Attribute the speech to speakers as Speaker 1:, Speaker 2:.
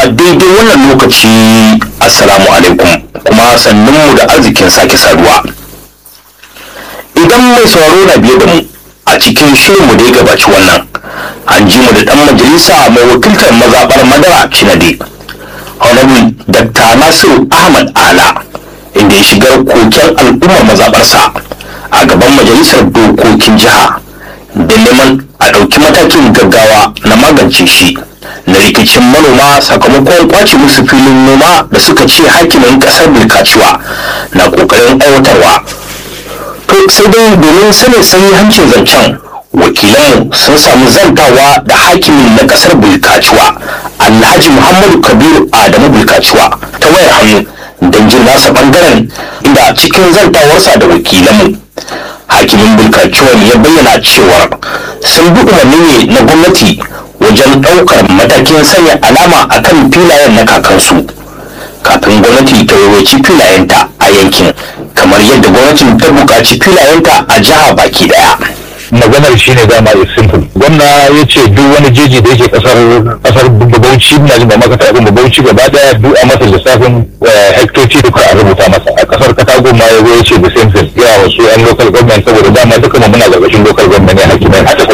Speaker 1: daidai wannan lokaci assalamu alaikum kuma sannunmu da arzikin sake saduwa idan mai sauraro na biye da mu a cikin shirinmu da ya gabaci wannan an ji mu da dan majalisa mai wakiltar mazaɓar madara cinade honorable dr nasiru ahmad ala inda ya shigar koken al'ummar mazaɓarsa a gaban majalisar dokokin jiha da neman a ɗauki matakin gaggawa na magance shi na rikicin manoma sakamakon kwace musu filin noma da suka ce hakimin ƙasar bilkaciwa na ƙoƙarin aiwatarwa to sai dai domin sanin hancin zancen wakilanmu sun samu zantawa da hakimin na ƙasar bilkaciwa alhaji muhammadu kabiru adamu bilkaciwa ta wayar hannu don jin nasa ɓangaren inda cikin zantawarsa da wakilanmu hakimin bulkaciwar ya bayyana cewar sun bi umarni ne na gwamnati wajen ɗaukar matakin sanya alama a kan filayen na kakansu kafin gwamnati ta waiwaci filayenta a yankin kamar yadda gwamnatin ta buƙaci filayenta a jiha baki daya
Speaker 2: maganar shi ne dama is simple gwamna ya ce duk wani jeji da yake kasar kasar bauchi na jin ba maka taɓin bauchi gaba daya duk a masa lissafin hektoci duka a rubuta masa a kasar katago ma ya zo ya ce the same thing ya wasu yan local government saboda dama duka mu muna gargashin local government ne hakimai haka